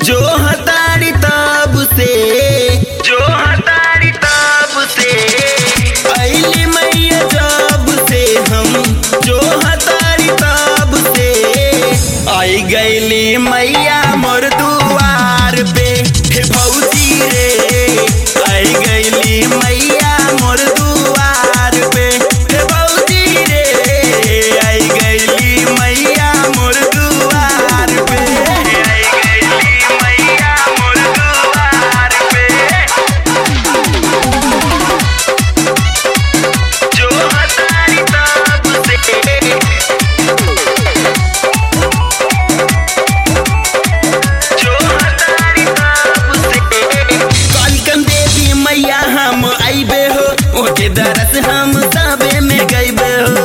जो हतारी तब से जो हतारी तब से अली मैया जब से हम जो हतारी तब से आई गईली मैया मोर दुआर पे हे भौजी रे आई गईली मैया मोर दुआर पे हे भौजी रे आई गईली मैया मोर दुआर पे आई गईली मैया मोर दुआर पे जो हतारी तब से जो हतारी तब से कालिकन देवी मैया हम आइबे हो ओके दरस हम सबे में गइबे हो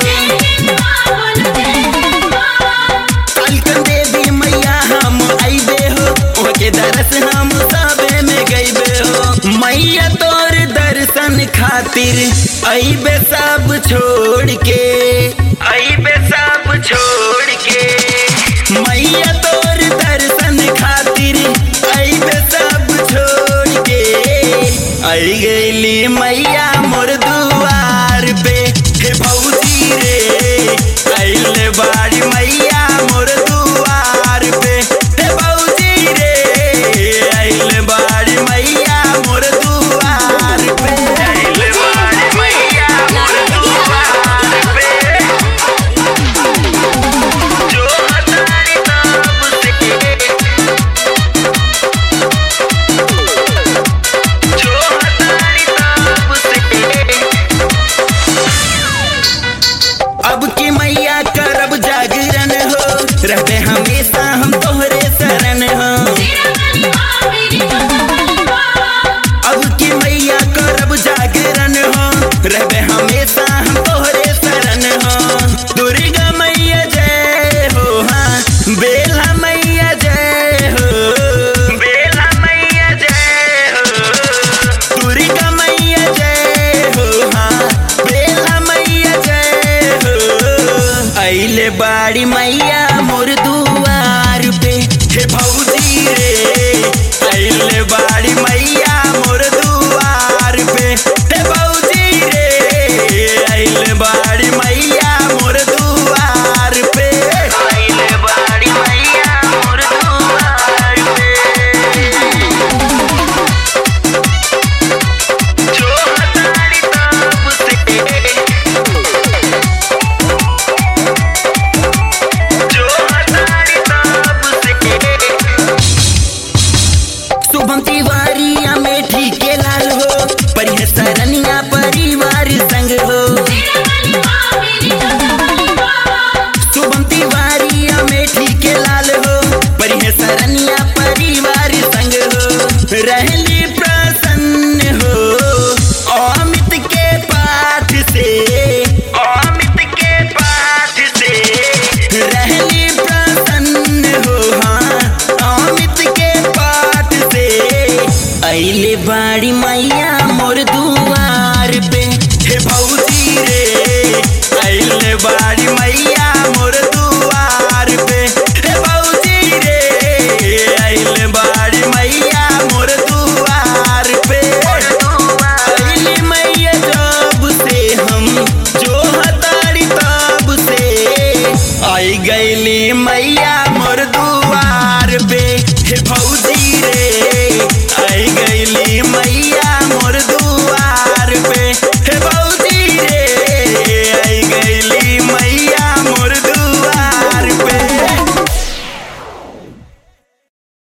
कालिकन देवी मैया हम आइबे हो ओके दरस हम सबे में गइबे हो मैया तोर दर्शन खातिर आइबे सब छोड़ के आइबे सब छोड़ के मैया तोर दर्शन खातिर आइबे सब छोड़ के आई गईली मैया मोर दुआर पे हे भौजी रे आइले बाड़ी मैया मोर दुआर पे हे भौजी रे आइले बाड़ी मैया मोर दुआर पे आइले बाड़ी मैया मोर दुआर पे जो हतारी तब से जो हतारी तब से अब की मैया करब जागरण हो रहते हमेशा हम तोहरे शरण हो अब की मैया करब जागरण हो रहबे हमेशा हम तोहरे शरण हो दुर्गा मैया जय हो हाँ बेला मैया जय हो बेला मैया जय हो दुर्गा मैया जय हो हाँ बेला मैया जय हो अइले बाड़ी मैया मोर दुआर पे हे भौजी रे अइले बाड़ी मैया मोर दुआर पे हे भौजी रे अइले बाड़ी मैया मोर दुआर पे अइले बाड़ी मैया मोर दुआर पे जो हतारी तब से जो हतारी तब से शुभम तिवारी अमेठी के लाल हो परिह सरनिया परिवार संग हो शुभम तिवारी अमेठी के लाल हो परिह सरनिया परिवार संग हो रहल